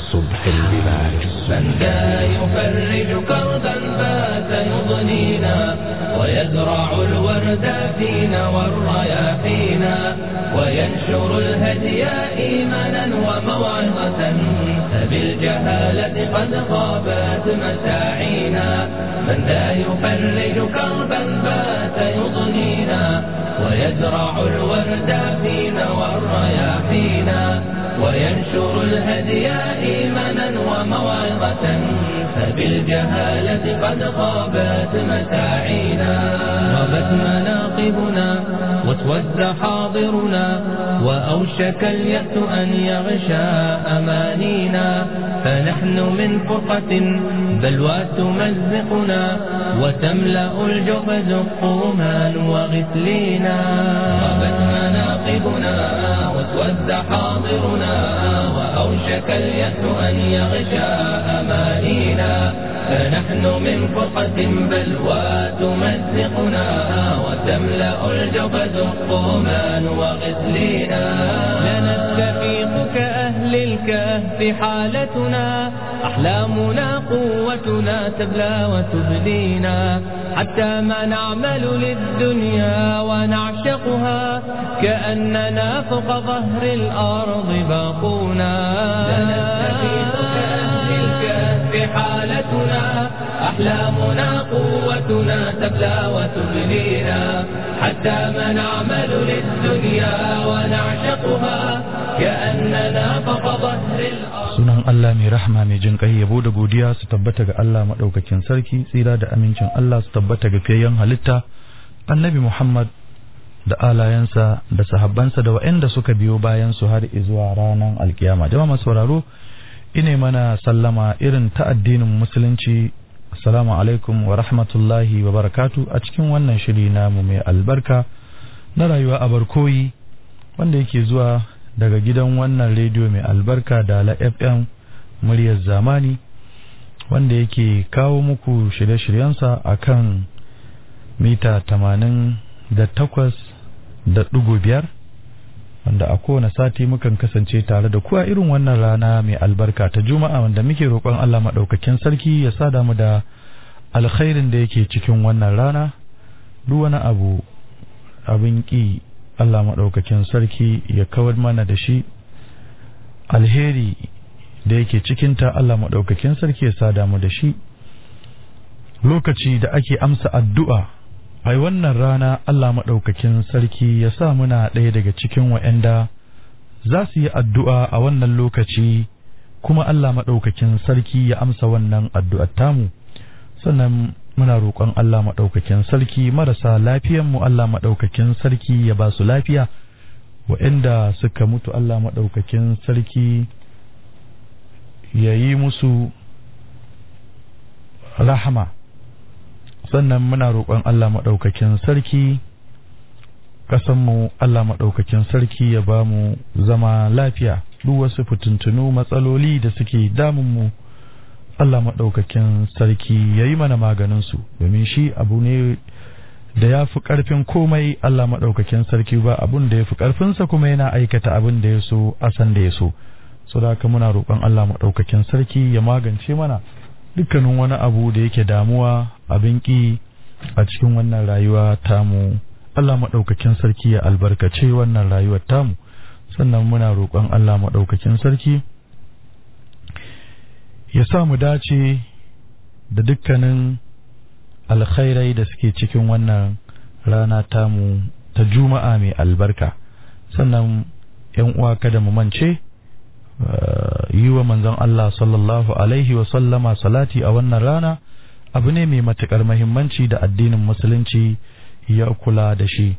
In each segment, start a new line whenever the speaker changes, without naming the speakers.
الصبح البلاد
من ذا يفرج كربا بات يضنينا ويزرع الورد فينا والرياحينا وينشر الهدي إيمانا وموعظة فبالجهالة قد خابت مساعينا من ذا يفرج كربا بات يضنينا ويزرع الورد فينا والرياحينا وينشر الهدي إيمانا وموعظة فبالجهالة قد خابت مساعينا غابت مناقبنا واسود حاضرنا وأوشك اليأس أن يغشى أمانينا فنحن من فرقة بلوى تمزقنا وتملأ الجحد قوما وغسلينا غابت مناقبنا واسود حاضرنا وأوشك اليأس أن يغشى أمانينا فنحن من فرقة بلوى تمزقنا وتملأ الجبد قوما وغسلينا لنستفيق كأهل الكهف حالتنا أحلامنا قوتنا تبلى وتبدينا حتى ما نعمل للدنيا ونعشقها كأننا فوق ظهر الأرض باقونا لنستفيق كأهل الكهف حالتنا أحلامنا قوتنا تبلى وتبلينا حتى ما نعمل للدنيا ونعشقها كأننا فوق ظهر الأرض
sunan Allah mai rahama mai jin kai yabo da godiya su tabbata ga Allah madaukakin sarki tsira da amincin Allah su tabbata ga fiyayyen halitta annabi Muhammad da alayensa da sahabbansa da waɗanda suka biyo bayan su har zuwa ranar alkiyama jama'a masu sauraro ine mana sallama irin ta addinin musulunci assalamu alaikum wa rahmatullahi wa barakatu a cikin wannan shiri namu mai albarka na rayuwa a barkoyi wanda yake zuwa daga gidan wannan rediyo mai albarka da la fm muryar zamani wanda yake kawo muku shirye-shiryensa a kan mita tamanin da takwas da ɗigo biyar wanda a kowane sati mukan kasance tare da kuwa irin wannan rana mai albarka ta juma'a wanda muke roƙon allah maɗaukakin sarki ya sada mu da alkhairin da yake cikin wannan rana duk wani abu abin ƙi Allah maɗaukakin sarki ya kawar mana da shi alheri da yake cikinta Allah maɗaukakin sarki ya sada mu da shi lokaci da ake amsa addu'a ai wannan rana Allah maɗaukakin sarki ya sa muna ɗaya daga cikin wa'yanda za su yi addu'a a wannan lokaci kuma Allah maɗaukakin sarki ya amsa wannan addu'ar tamu sannan muna roƙon Allah maɗaukakin sarki marasa lafiyanmu Allah maɗaukakin sarki ya ba su lafiya waɗanda suka mutu Allah maɗaukakin sarki ya yi musu rahama sannan muna roƙon Allah maɗaukakin sarki ƙasanmu Allah maɗaukakin sarki ya ba mu zama lafiya duk wasu fitintunu matsaloli da suke damunmu Allah maɗaukakin sarki ya yi mana maganinsu domin shi abu ne da ya fi ƙarfin komai Allah maɗaukakin sarki ba abun da ya fi ƙarfinsa kuma yana aikata abin da ya so a san da ya so so da haka muna roƙon Allah maɗaukakin sarki ya magance mana dukkanin wani abu da yake damuwa abin ƙi a cikin wannan rayuwa tamu Allah maɗaukakin sarki ya albarkace wannan rayuwar tamu sannan muna roƙon Allah maɗaukakin sarki ya sa mu dace da dukkanin alkhairai da suke cikin wannan rana tamu ta juma'a mai albarka sannan yan uwa kada mu mance yi wa manzon Allah sallallahu alaihi wa sallama salati a wannan rana abu ne mai matukar mahimmanci da addinin musulunci ya kula da shi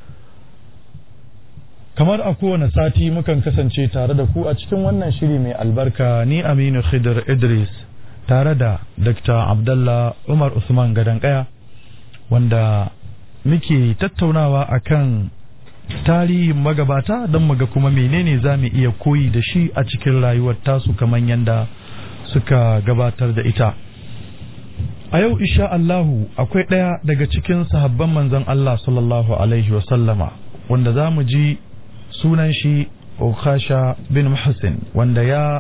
kamar a kowane sati mukan kasance tare da ku a cikin wannan shiri mai albarka ni aminu khidir idris tare da dr abdallah umar usman gadankaya wanda muke tattaunawa akan tarihin magabata don muga kuma menene za mu iya koyi da shi a cikin rayuwar tasu kamar yadda suka gabatar da ita a yau isha Allahu akwai ɗaya daga cikin sahabban manzon Allah sallallahu alaihi wasallama wanda za mu ji sunan shi Ukasha bin Muhsin wanda ya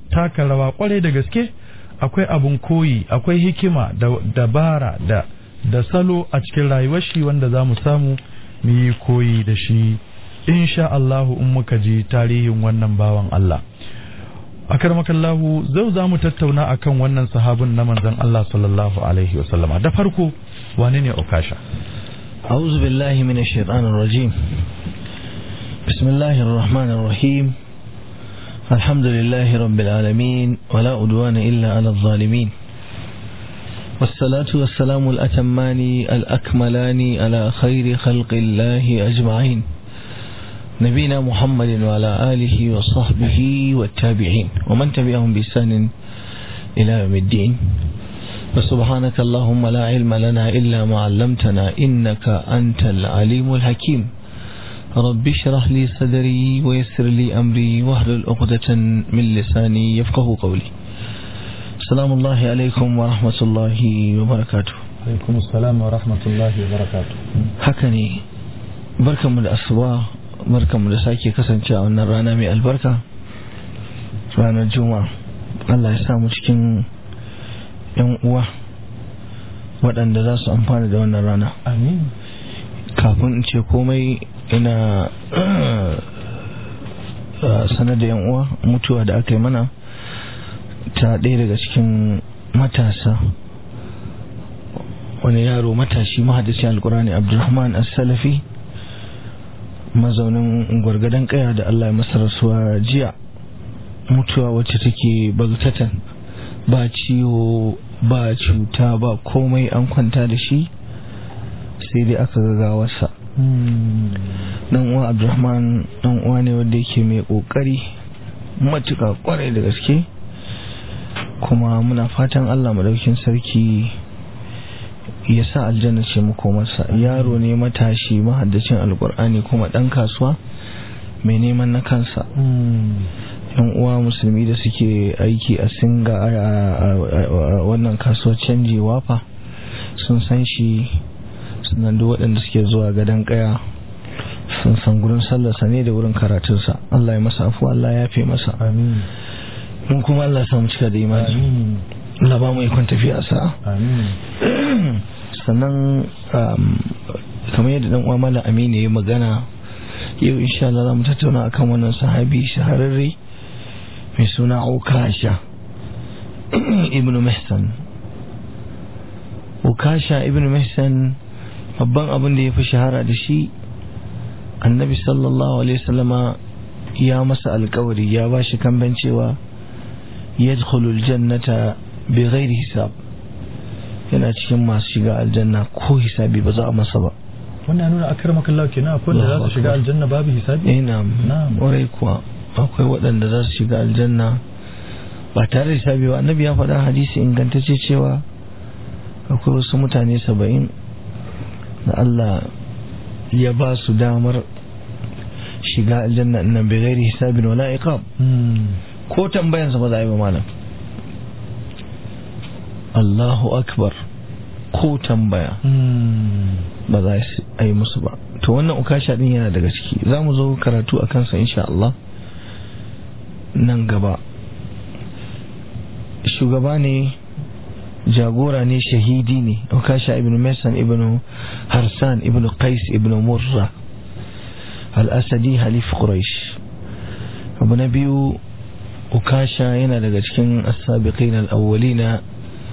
taka rawa kwarai da gaske akwai abun koyi akwai hikima da dabara da da salo a cikin rayuwar shi wanda za mu samu mu yi koyi da shi insha Allahu in muka ji tarihin wannan bawan Allah akar makallahu zau za mu tattauna akan wannan sahabin na manzon Allah sallallahu alaihi wasallama da farko wane ne okasha
أعوذ بالله من الشيطان الرجيم بسم الله الرحمن الرحيم الحمد لله رب العالمين ولا أدوان إلا على الظالمين والصلاة والسلام الأتمان الأكملان على خير خلق الله أجمعين نبينا محمد وعلى آله وصحبه والتابعين ومن تبعهم بإحسان إلى يوم الدين وسبحانك اللهم لا علم لنا إلا ما علمتنا إنك أنت العليم الحكيم رب اشرح لي صدري ويسر لي أمري واحلل عقدة من لساني يفقه قولي السلام الله عليكم ورحمة الله وبركاته
alaikum assalam wa rahmatullahi wa barakatuh
haka ne barkanmu da asuba barkanmu da sake kasance a wannan rana mai albarka ranar juma'a Allah ya samu cikin yan uwa waɗanda za su amfana da wannan rana
amin
kafin in ce komai ina sanar da yan uwa mutuwa da aka yi mana ta ɗaya daga cikin matasa wani yaro matashi mahadisi alkurani abdulrahman as-salafi mazaunin gwargadon kaya da allah ya masa rasuwa jiya mutuwa wacce take bagtatan ba ciwo ba cuta ba komai an kwanta da shi sai dai aka gagawarsa dan uwa abdulrahman dan uwa ne wanda yake mai kokari matuka kwarai da gaske kuma muna fatan allah madaukin sarki ya sa aljanna ce makomarsa yaro ne matashi mahaddacin alkur'ani kuma dan kasuwa mai neman na kansa yan uwa musulmi da suke aiki a singa a wannan kasuwar canji wafa sun san shi sunan duk waɗanda suke zuwa gadon kaya sun san gurin sallarsa ne da wurin karatunsa Allah ya masa afu Allah ya fi masa
amin
mun kuma Allah samu cika da imani
amin
Allah ba mu ikon tafiya sa
amin
sannan kamar yadda dan uwa malam Aminu ya magana yau insha Allah za mu tattauna akan wannan sahabi shahararre mai suna Ukasha ibn Mihsan Ukasha ibn Mihsan babban abin da ya fi shahara da shi annabi sallallahu alaihi wasallama ya masa alkawari ya ba shi kamben cewa yadkhulul jannata bi ghairi hisab yana cikin masu shiga aljanna ko hisabi ba za a masa ba
wannan nuna akar makallahu kenan akwai wanda za su shiga aljanna babu hisabi
ina ƙwarai kuwa akwai waɗanda za su shiga aljanna ba tare da hisabi ba annabi ya faɗa hadisi ingantacce cewa akwai wasu mutane saba'in da Allah ya ba su damar shiga aljanna nan bai gairi hisabin wala iqab ko tambayansa ba za a yi ba malam Allahu akbar ko tambaya ba za a yi musu ba to wannan ukasha din yana daga ciki za mu zo karatu a kansa insha Allah nan gaba shugaba ne jagora ne shahidi ne ukasha ibn masan ibn harsan ibn qais ibn murra al-asadi halif quraish abu na biyu ukasha yana daga cikin as-sabiqin al-awwalina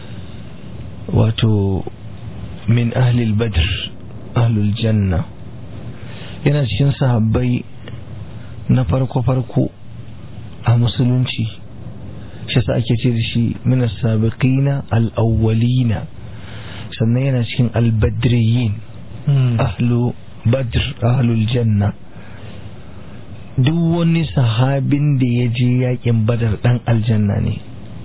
wato min ahli al-badr ahlul janna yana cikin sahabbai na farko-farko a musulunci shi sa ake ce da shi minas sabiqina al-awwalina sannan yana cikin al-badriyin ahlu badr ahlul janna duk wani sahabin da ya je yakin badar dan aljanna ne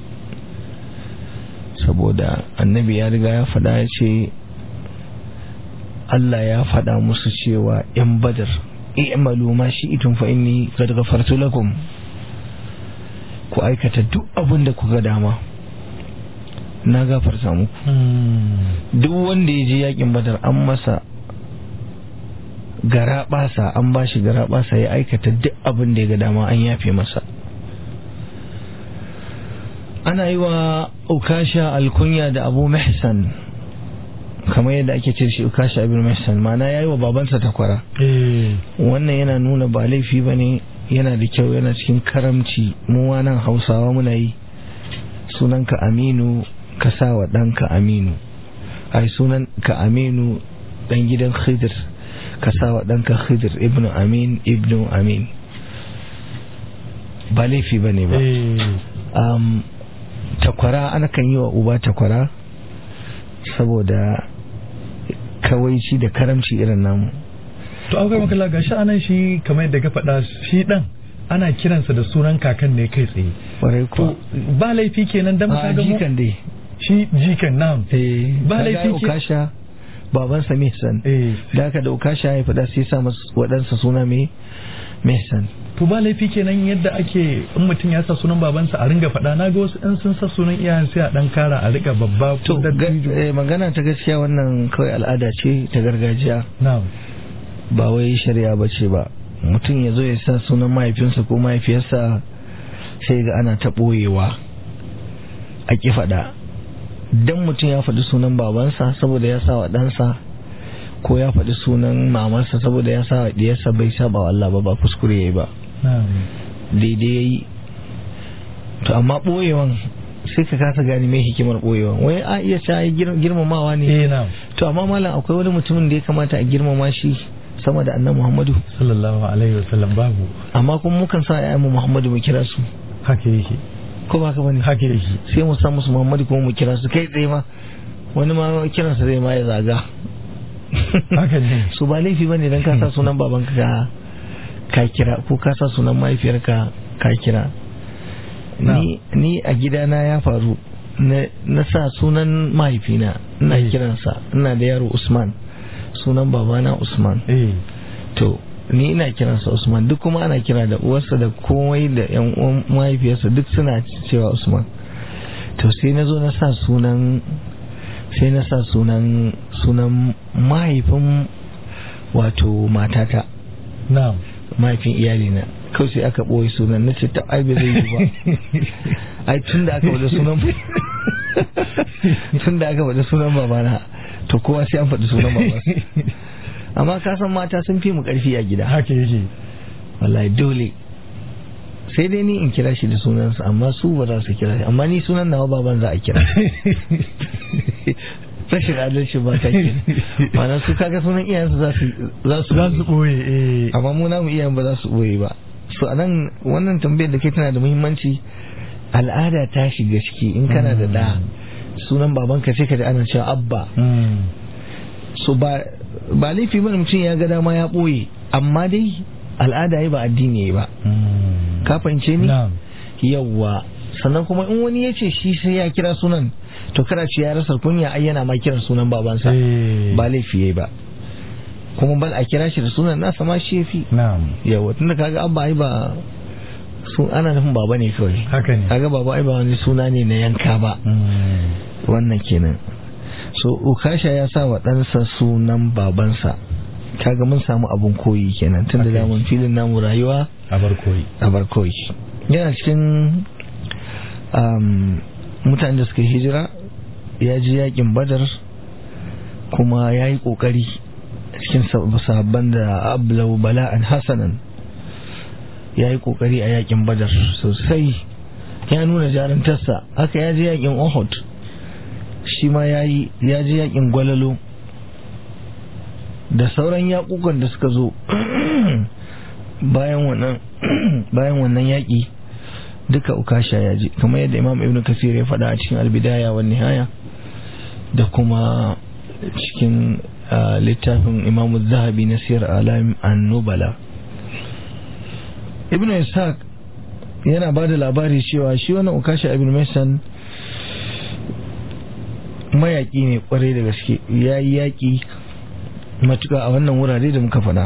saboda annabi ya riga ya faɗa ya ce Allah ya faɗa musu cewa ‘yan badar i'malu ma shi itun fa inni qad ghafartu lakum ku aikata duk abin da kuka dama na gafarta muku duk wanda ya je yakin badar an masa gara basa an ba shi gara basa ya aikata duk abin da ya ga dama an yafe masa ana yi wa ukasha alkunya da abu mahsan kamar yadda ake ce shi ukasha abin mahsan mana ya yi wa babansa takwara
eh
wannan yana nuna ba laifi ba ne yana da kyau yana cikin karamci mu nan hausawa muna yi sunanka aminu ka sa wa ɗanka aminu ai sunan ka aminu ɗan gidan khidir ka sa wa ɗanka khidir ibnu amin ibnu amin ba laifi ba ne ba
eh
um, takwara ana kan yi wa uba takwara saboda kawaici da karamci irin namu
to akwai makalla gashi anan shi kamar yadda ka faɗa shi dan ana kiransa da sunan kakan ne kai tsaye
kwarai
to
kuwa
ba laifi kenan dan
a
ka ga mu
jikan dai
shi jikan nam
eh
Ba
kaga
laifi ke-
ukasha babansa mihsan
eh
da aka da ukasha ya faɗa sai sa masa waɗansa suna mai mihsan
to ba laifi kenan yadda ake in mutum ya sa sunan babansa a ringa faɗa na ga wasu in sun sa sunan iyayen sai a dan kara a riga babba
to
ko da
ga- eh, magana ta gaskiya wannan kawai al'ada ce ta gargajiya
na'am
ba wai shari'a ba ce ba mutum ya zo ya sa sunan mahaifinsa ko mahaifiyarsa sai ga ana ta ɓoyewa a ƙi faɗa don mutum ya faɗi sunan babansa saboda ya sa wa ɗansa ko ya faɗi sunan mamarsa saboda ya sa wa ɗiyarsa bai saba wa Allah ba ba kuskure ya yi ba
na'am
daidai ya yi to amma ɓoyewan sai ka kasa gane mai hikimar ɓoyewan wai a iya ta yi girmamawa ne
eh na'am
to amma malam akwai wani mutumin da ya kamata a girmama shi sama da annan muhammadu
sallallahu alaihi wasallam babu
amma kuma mukan sa mu muhammadu mu kira su
haka yake
ko ba ka bane
haka yake
sai mu sa musu muhammadu kuma mu kira su kai tsaye ma wani ma kiransa zai ma ya zaga
haka ne
su ba laifi bane dan ka sa sunan babanka ka ka kira ko ka sa sunan mahaifiyarka ka kira ni ni a gidana ya faru na na sa sunan mahaifina ina
Eh.
kiransa ina da yaro usman sunan babana usman
eh
to ni ina kiransa usman duk kuma ana kira da uwarsa da komai da yan uwan mahaifiyarsa duk suna cewa usman to sai na zo na sa sunan sai na sa sunan sunan mahaifin wato matata
na'am
mahaifin iyalina kawai sai aka ɓoye sunan na ce ta ai ba zai yi ba ai tun da aka faɗi sunan tun da aka faɗi sunan babana to kowa sai an faɗi sunan babansa amma ka san mata sun fi mu ƙarfi a gida
haka yake
wallahi dole sai dai ni in kira shi da sunansa amma su ba za su kira shi amma ni sunan nawa baban za a kira rashin adalci ba ta ke ma'ana su kaga sunan iyayensu za su za su
za su ɓoye eh
amma mu namu iyayen ba za su boye ba so anan wannan tambayar da kai tana da muhimmanci al'ada ta shiga ciki in kana da da sunan babanka sai ka ji ana cewa abba
Mm.
so ba ba laifi bane mutum ya ga dama ya boye amma dai al'ada yi ba addini yi ba
Mm.
ka fahimce ni
na'am
yawwa sannan kuma in wani ya ce shi sai ya kira sunan to kada ce ya rasa kunya ai yana ma kiran sunan babansa
eh
ba laifi yayi ba kuma bal a kira shi da sunan nasa ma shi yafi
na'am
yawa tunda kaga abba ai ba sun ana nufin baba ne kawai
haka ne
kaga baba ai ba wani suna ne na yanka ba
Mm.
wannan kenan so ukasha ya sa wa ɗansa sunan babansa kaga mun samu abun koyi kenan tunda
Okay.
da mun filin namu rayuwa
a bar koyi
a bar koyi yana cikin um, mutanen da suka hijira ya ji yakin badar kuma ya yi kokari cikin sab- sahabban da ablau bala'an hasanan ya yi kokari a yakin badar sosai ya nuna jarantarsa haka ya ji yakin ohud shi ma ya yi ya ji yakin gwalalo da sauran yakukan da suka zo bayan wannan bayan wannan yaƙi duka ukasha ya ji kamar yadda imam ibn kasir ya faɗa a cikin albidaya wa nihaya da kuma cikin ah, littafin imamu zahabi na siyar alam annubala ibn ishaq yana ba da labari cewa shi wannan ukasha ibn mason mayaƙi ne kwarai da gaske ya yi yaƙi matuƙa a wannan wurare da muka faɗa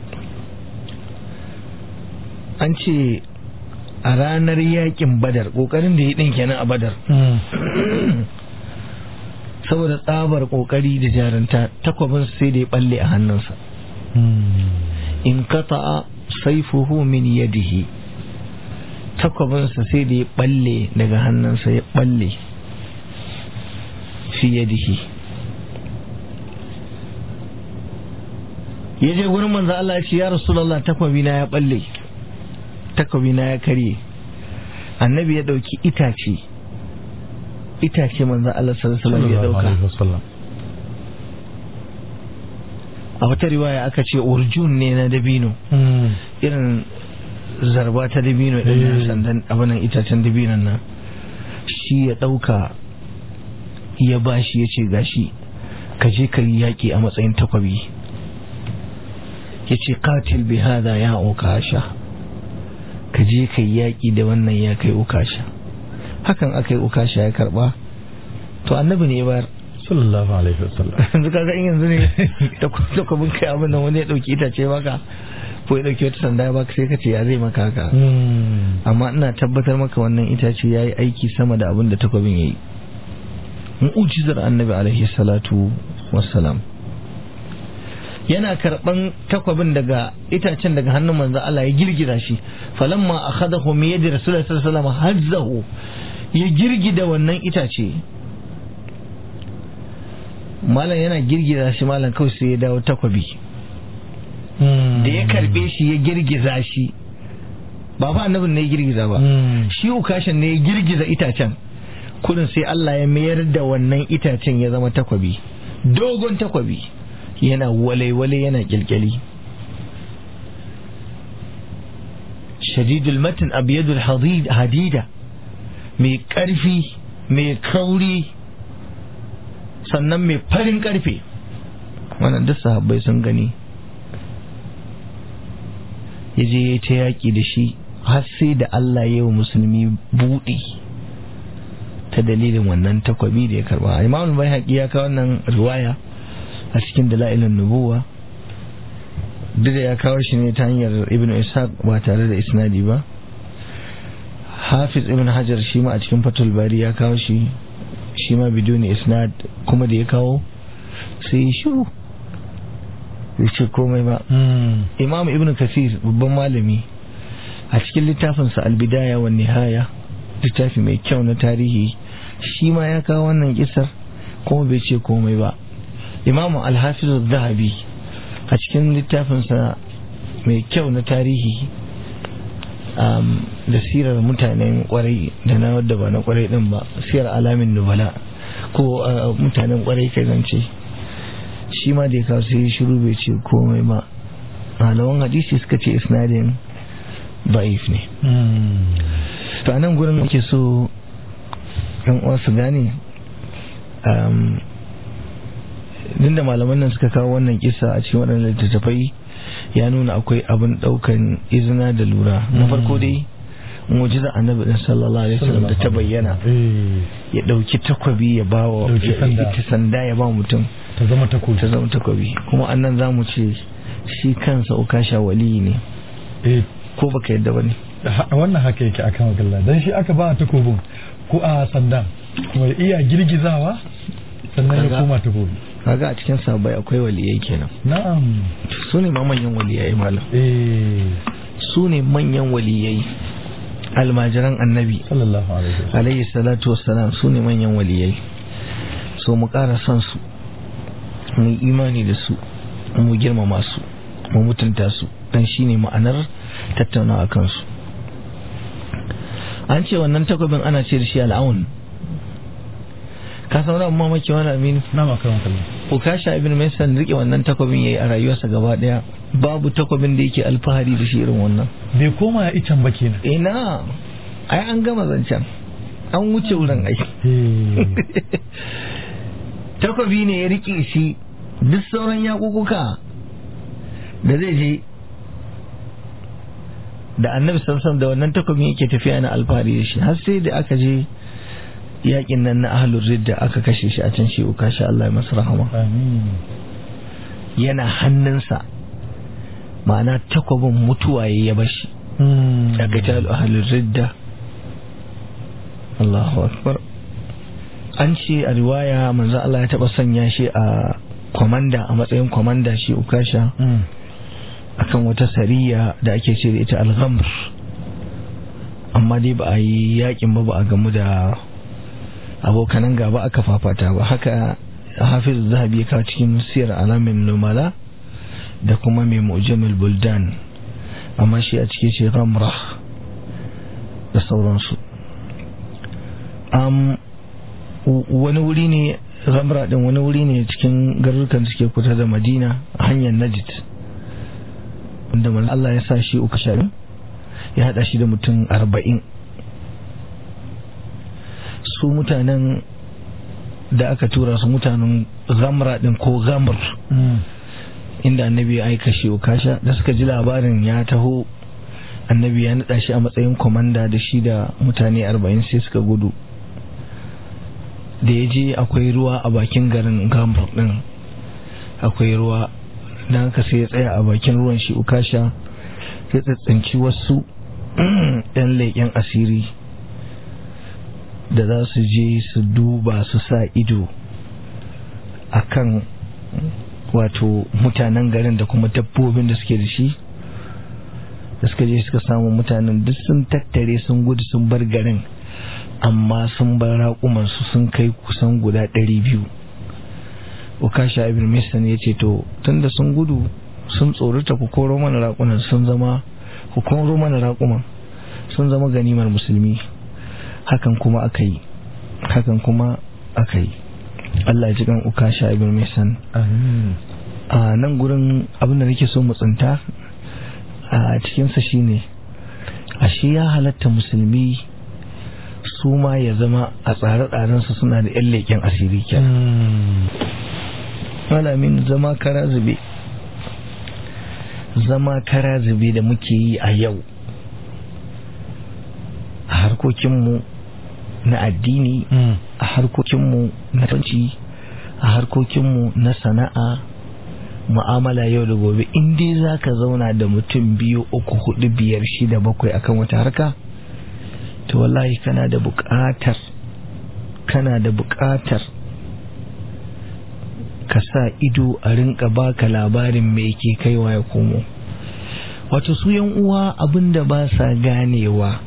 an ce a ranar yaƙin badar ƙoƙarin da ya ɗin kenan a badar saboda tsabar ƙoƙari da jaranta takwabin sai da ya ɓalle a hannunsa in kata'a saifuhu min yadihi takwabinsa sai da ya balle daga hannunsa ya balle fi yadihi ya je gurin manzo Allah ya ce ya rasulullah takwabina ya balle takwabina ya karye annabi ya dauki itace itace manzo Allah sallallahu alaihi ya dauka a wata riwaya aka ce urjun ne na dabino irin zarba ta dabino din sandan abinan itacen dabinon nan shi ya dauka ya bashi ya ce gashi ka je ka yi yaƙi a matsayin takwabi ya ce katil bi hada ya ukasha ka je ka yi yaƙi da wannan ya kai ukasha hakan aka yi ukasha ya karba to annabi ne ya bayar
sallallahu alaihi wasallam
yanzu kaga in yanzu ne da kwabin kai abin nan wani ya dauki itace maka ko ya dauki wata sanda ya baka sai ka ce ya zai maka haka amma ina tabbatar maka wannan itace ya yi aiki sama da abin da takwabin ya yi mu'ujizar annabi alaihi salatu wassalam yana karban takwabin daga itacen daga hannun manzo Allah ya girgiza shi falamma akhadahu min yadi rasulullahi sallallahu alaihi wasallam hazzahu ya girgida wannan itace malam yana girgiza shi malam kawai sai ya dawo takwabi da ya karbe shi ya girgiza shi ba fa annabin ne ya girgiza ba shi ukashin ne ya girgiza itacen kudin sai Allah ya mayar da wannan itacen ya zama takwabi dogon takwabi yana wale-wale yana kyalkyali shadidul matin abiyadul hadida mai karfi mai kauri sannan mai farin karfe wannan duk sahabbai sun gani ya je ya ta yaƙi da shi har sai da Allah ya yi musulmi buɗi ta dalilin wannan takwabi da ya karba imamul bai haƙi ya kawo wannan riwaya a cikin dalilin nubuwa duk da ya kawo shi ne ta hanyar ibn ishaq ba tare da isnadi ba hafiz ibn hajar shi ma a cikin fatul bari ya kawo shi shi ma biduni isnad kuma da ya kawo sai ya shiru bai ce komai ba imam ibn kasir babban malami a cikin littafinsa albidaya wa nihaya littafi mai kyau na tarihi shi ma ya kawo wannan kisar kuma bai ce komai ba imam alhafiz zahabi a cikin littafinsa mai kyau na tarihi da sirar mutanen kwarai da na wadda ba na kwarai din ba sirar alamin nubala ko mutanen kwarai kai zance shi ma da ya kawo sai shiru bai ce komai ba malaman hadisi suka ce isnadin ba'if ne to a nan gurin muke so yan uwa su gane din da malaman nan suka kawo wannan kisa a cikin waɗannan littattafai ya nuna akwai abin ɗaukan izina da lura na farko dai mujiza annabi din sallallahu alaihi wasallam da ta bayyana ya ɗauki takwabi ya ba wa ita sanda ya ba mutum
ta zama takobi
ta zama takwabi kuma annan za mu ce shi kansa ukasha waliyi ne ko baka yadda ba ne
wannan haka yake akan wakalla dan shi aka ba takobin ko a sandan mai iya girgizawa sannan ya koma takobi
kaga a cikin sabai akwai waliyai kenan
na'am
su ne ma manyan waliyai malam
eh
su ne manyan waliyai almajiran annabi
sallallahu alaihi wasallam
alayhi salatu wassalam su ne manyan waliyai so mu ƙara son su mu imani da su mu girmama su mu mutunta su dan shine ma'anar tattaunawa kansu an ce wannan takwabin ana ce da shi al'aun ka san wani mamaki wani aminu
na makaron kallon
ukasha ibn maisan rike wannan takwabin yayi a rayuwarsa gaba daya babu takwabin da yake alfahari da shi irin wannan
bai koma ya icen ba kenan
ina ai an gama zancen an wuce wurin ai takwabi ne ya rike shi duk sauran yakukuka da zai je da annabi samsam da wannan takwabin yake tafiya na alfahari da shi har sai da aka je yakin nan na ahlul ridda aka kashe shi a can shi uka sha Allah ya masa rahama yana hannunsa ma'ana takwabin mutuwa ya bashi daga jal ahlul ridda Allahu akbar an ce a riwaya manzo Allah ya taba sanya shi a kwamanda a matsayin kwamanda shi ukasha akan wata sariya da ake ce da ita al-ghamr amma amma dai ba a yi yakin ba ba a gamu da abokanan gaba aka fafata ba haka hafiz zahabi ya kawo cikin siyar alamin numala da kuma mai mujamil buldan amma shi a cikin shi ramra da sauransu wani wuri ne ramra din wani wuri ne cikin garurukan da suke kusa da madina a hanyar najid wanda manzo Allah ya sa shi uku sha ya hada shi da mutum arba'in su mutanen da aka tura su mutanen gamra din ko gamr inda annabi ya aika shi ukasha da suka ji labarin ya taho annabi ya nada shi a matsayin komanda da shi da mutane arba'in sai suka gudu da ya je akwai ruwa a bakin garin gamr din akwai ruwa don haka sai ya tsaya a bakin ruwan shi ukasha ya tsatsanci wasu yan leƙen asiri da za su je su duba su sa ido a kan wato mutanen garin da kuma dabbobin da suke da shi da suka je suka samu mutanen duk sun tattare sun gudu sun bar garin amma sun bar raƙumansu sun kai kusan guda ɗari biyu ukasha ibn misan ya ce to tunda sun gudu sun tsorata ku koro mana raƙunan sun zama ku koro mana raƙuman sun zama ganimar musulmi hakan kuma aka yi hakan kuma aka yi Allah ji kan ukasha ibn misan a nan gurin abin da nake so mu tsinta a cikinsa shine ashe ya halatta musulmi su ma ya zama a tsare-tsarensu suna da 'yan leƙen asiri kenan malamin zama kara zube zama kara zube da muke yi a yau a harkokinmu na addini a harkokinmu na tanci a harkokinmu na sana'a mu'amala yau da gobe in dai za ka zauna da mutum biyu uku hudu biyar shida bakwai akan wata harka to wallahi kana da buƙatar kana da buƙatar ka sa ido a rinka baka labarin me ke kaiwa ya komo wato su yan uwa abinda ba sa ganewa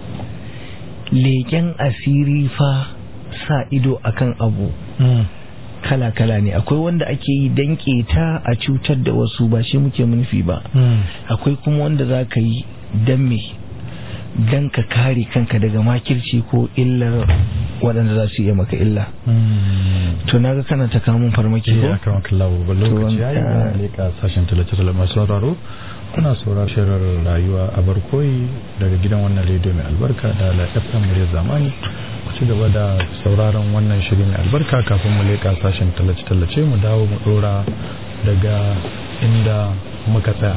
leƙen asiri fa sa ido akan abu kala-kala ne akwai wanda ake yi dan ta a cutar da wasu ba shi muke nufi ba akwai kuma wanda za ka yi dan me dan ka kare kanka daga makirci ko illar waɗanda za su iya maka illa to na ga kana ta kamun farmaki ko
ya kama kallawo ba lokaci ya yi na leƙa sashen talace-talace masu sauraro kuna sauraro shirar rayuwa a barkoyi daga gidan wannan rediyo mai albarka da la fm muryar zamani ku ci gaba da sauraron wannan shiri mai albarka kafin mu leƙa sashen tallace-tallace mu dawo mu ɗora daga inda muka tsaya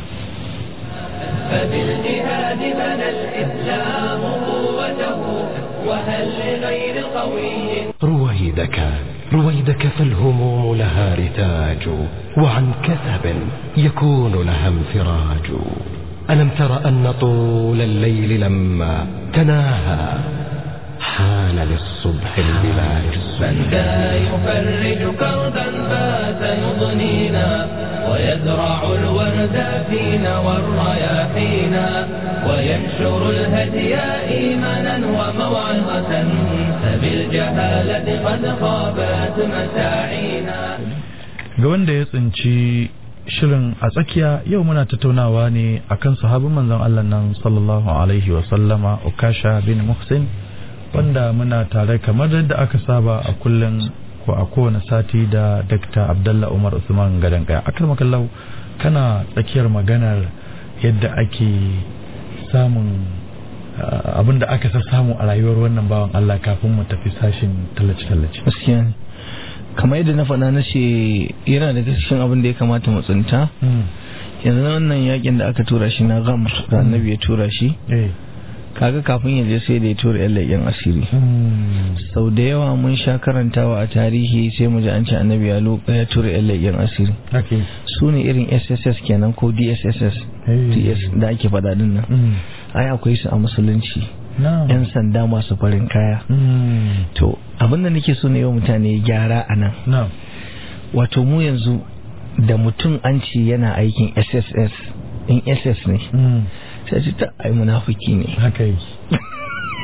فبالجهاد بنى الإسلام قوته وهل لغير قوي
رويدك رويدك فالهموم لها رتاج وعن كثب يكون لها انفراج ألم تر أن طول الليل لما تناهى حان للصبح البلاج
من ذا يفرج كربا فات يضنينا ويزرع الورد فينا والرياحينا وينشر الهدي إيمانا وموعظة فبالجهالة قد خابت مساعينا
ga wanda ya tsinci shirin a tsakiya yau muna tattaunawa ne akan sahabin manzon Allah nan sallallahu alaihi wa sallama Ukasha bin Muhsin wanda muna tare kamar yadda aka saba a kullum ko a kowane sati da Dr. Abdullah Umar Usman Gadan Kaya akar makallau kana tsakiyar maganar yadda ake samun abin da aka samu a rayuwar wannan bawan Allah kafin mu tafi sashin tallace-tallace.
gaskiya ne kamar yadda na faɗa na ce yana daga cikin abin da ya kamata mu tsinta yanzu na wannan yakin da aka tura shi na gamar da annabi ya tura shi
Eh.
kaga kafin ya je sai da ya tura yan leƙen asiri sau da yawa mun sha karantawa a tarihi sai mu ji an ce annabi ya lo- ya tura yan leƙen asiri
Okay.
su ne irin sss kenan ko dss
Hey.
ts da ake faɗa din nan
Mm.
ai akwai su a musulunci
Na'am.
yan sanda masu farin kaya
Mm.
to abinda nake so ne yau mutane gyara a nan
Na'am.
wato mu yanzu da mutum an ce yana aikin sss in ss ne
Mm.
sai ce ta ai munafiki ne
Haka yake.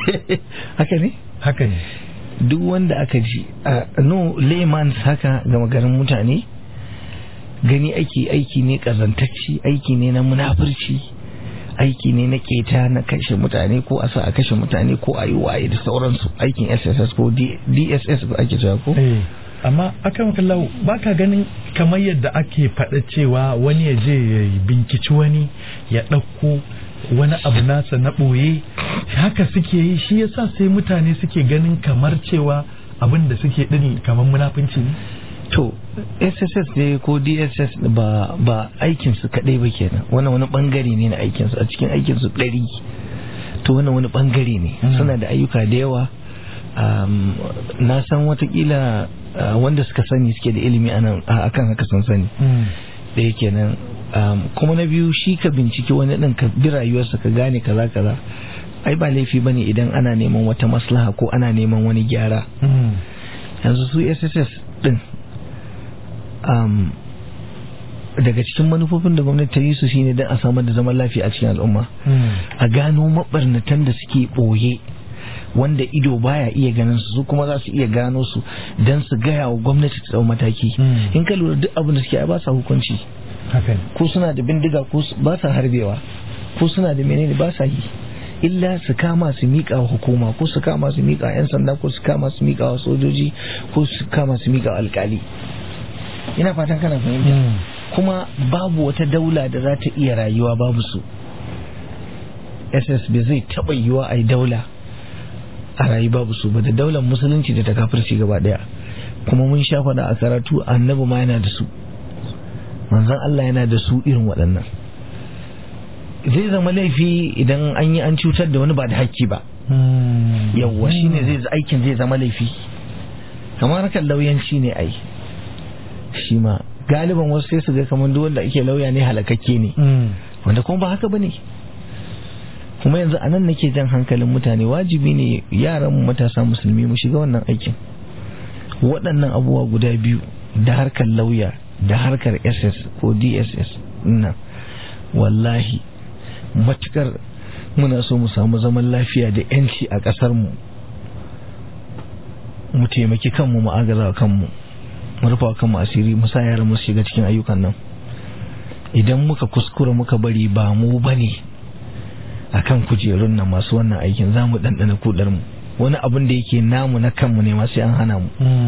haka ne
haka ne
duk wanda aka ji a no layman haka ga magarin mutane gani aiki aiki ne kazantacci aiki ne na munafurci aiki ne na keta na kashe mutane ko a sa a kashe mutane ko a yi waye da sauransu aikin sss ko D- dss ko ake cewa ko
Eh, amma aka maka lau ba ka ganin kamar yadda ake faɗa cewa wani ya je ya binkici wani ya ɗauko wani abu nasa na ɓoye haka suke yi shi yasa sai mutane suke ganin kamar cewa abin da suke ɗin kamar munafunci ne
to sss ne ko dss ba ba aikinsu kaɗai ba kenan wannan wani bangare ne na aikinsu a cikin aikinsu ɗari to wannan wani bangare ne
Mm.
suna da ayyuka da yawa um, na san watakila uh, wanda suka sani suke da ilimi anan a akan haka sun sani da yake nan um, kuma na biyu shi ka binciki wani ɗin ka bi rayuwarsa ka gane kaza kaza ai ba laifi bane idan ana neman wata maslaha ko ana neman wani gyara yanzu su sss din um, daga cikin manufofin da gwamnati ta yi su shine don a samar da zaman lafiya a cikin al'umma a gano mabarnatan da suke ɓoye wanda ido baya iya ganin su su kuma za su iya gano su don su gaya wa gwamnati ta tsau mataki
Mm.
in ka lura duk abin da suke ai ba sa hukunci
haka ne
ko suna da bindiga ko su- ba sa harbewa ko suna da menene ba sa yi illa su kama su miƙa wa hukuma ko su kama su miƙa wa 'yan sanda ko su kama su miƙa wa sojoji ko su kama su miƙa wa alƙali ina fatan kana fahimta kuma babu wata daula da za ta iya rayuwa babu su ss bai zai taɓa yiwa a yi daula a rayu babu su ba da daular musulunci da ta kafirci gaba ɗaya kuma mun sha faɗa a karatu annabi ma yana da su manzon Allah yana da su irin waɗannan zai zama laifi idan an yi an cutar da wani ba da hakki ba yawwa shine zai aikin zai zama laifi kamar kan lauyanci ne ai shi ma galiban wasu sai su ga kamar duk wanda ake lauya ne halakakke ne wanda kuma ba haka bane kuma yanzu a nan nake jan hankalin mutane wajibi ne yaran mu matasa musulmi mu shiga wannan aikin waɗannan abubuwa guda biyu da harkar lauya da harkar ss ko dss nan wallahi matukar muna so mu samu zaman lafiya da yanci a ƙasar mu mu taimaki kanmu mu agaza wa kanmu mu rufa wa kanmu asiri mu sa yaran mu su shiga cikin ayyukan nan idan muka kuskura muka bari ba mu bane akan kujerun nan masu wannan aikin za mu ɗanɗana kudar mu wani abin da yake namu na kanmu ne ma sai an hana mu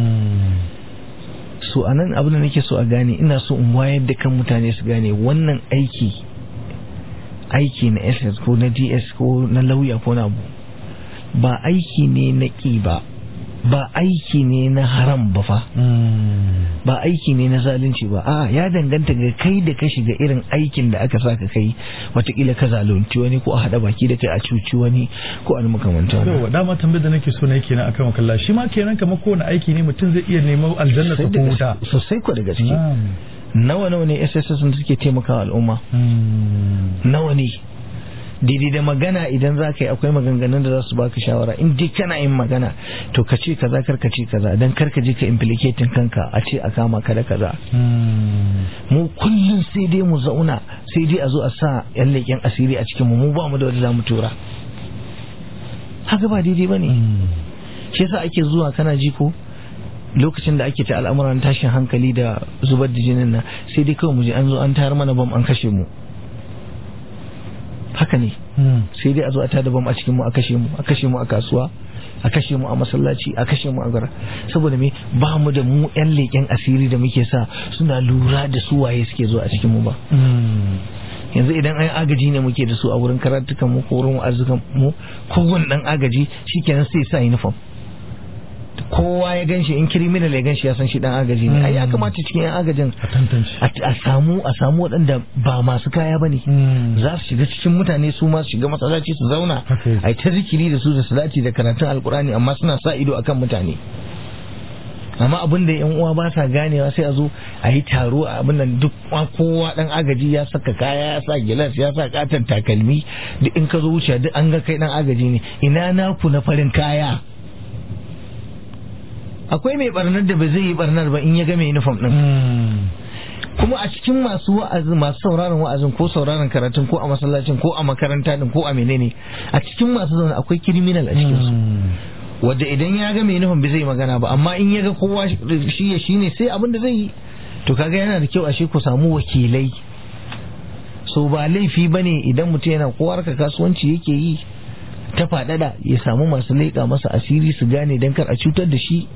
so a nan abin da nake so a gane ina so in wayar da kan mutane su gane wannan aiki aiki na ss ko na ds ko na lauya ko na abu ba aiki ne na ƙi ba ba aiki ne na haram ba fa ba aiki ne na zalunci ba a ya danganta ga kai da ka shiga irin aikin da aka saka kai watakila ka zalunci wani ko a haɗa baki da kai a cuci wani ko a makamanta wani
yawa dama tambayar da nake so na yake na akan wakalla shi ma kenan kamar kowane aiki ne mutum zai iya neman aljanna
Sosai
ko
da
wuta
gaske- sosai ko da gaske
Na'am.
nawa nawa ne sss da suke taimakawa al'umma nawa ne daidai da magana idan za ka yi akwai maganganun da za su baka shawara in dai kana yin magana to ka ce kaza kar ka ce kaza dan kar ka je ka implicating kanka a ce a kama ka da kaza mu kullum sai dai mu zauna sai dai a zo a sa yan leƙen asiri a cikin mu mu ba mu da wanda za mu tura haka ba daidai ba ne shi yasa ake zuwa kana ji ko lokacin da ake ta al'amuran tashin hankali da zubar da jinin nan sai dai kawai mu je an zo an tayar mana bam an kashe mu haka ne sai dai a zo a tada bam a cikin mu a kashe mu a kashe mu a kasuwa a kashe mu a masallaci a kashe mu a gara saboda me ba mu da mu yan leƙen asiri da muke sa suna lura da su waye suke zuwa a cikin mu ba yanzu idan an agaji ne muke da su a wurin karatukan mu ko wurin arzikan mu kowane dan agaji shikenan sai sa uniform kowa ya ganshi in criminal ya ganshi ya san shi dan agaji ne ai ya kamata cikin yan agajin
a tantance
a a samu a samu waɗanda ba masu kaya bane za su shiga cikin mutane su ma su shiga masallaci su zauna
Haka yake.
ai ta zikiri da su da salati da karatun alkurani amma suna sa ido akan mutane amma abin da yan uwa ba sa ganewa sai a zo a yi taro a abin nan duk kowa dan agaji ya saka kaya ya sa gilas ya sa katon takalmi duk in ka zo wuce duk an ga kai dan agaji ne ina naku na farin kaya akwai mai barnar da ba zai yi barnar ba in ya ga mai uniform din kuma a cikin masu wa'azin masu sauraron wa'azin ko sauraron karatun ko a masallacin ko a makaranta din ko a menene a cikin masu zaune akwai criminal a cikin su wanda idan ya ga mai nufin bai zai magana ba amma in ya ga kowa shi ya shine sai abin da zai yi to kaga yana da kyau ashe ku samu wakilai so ba laifi bane idan mutum yana kowa harka kasuwanci yake yi ta faɗaɗa ya samu masu leƙa masa asiri su gane don kar a cutar da shi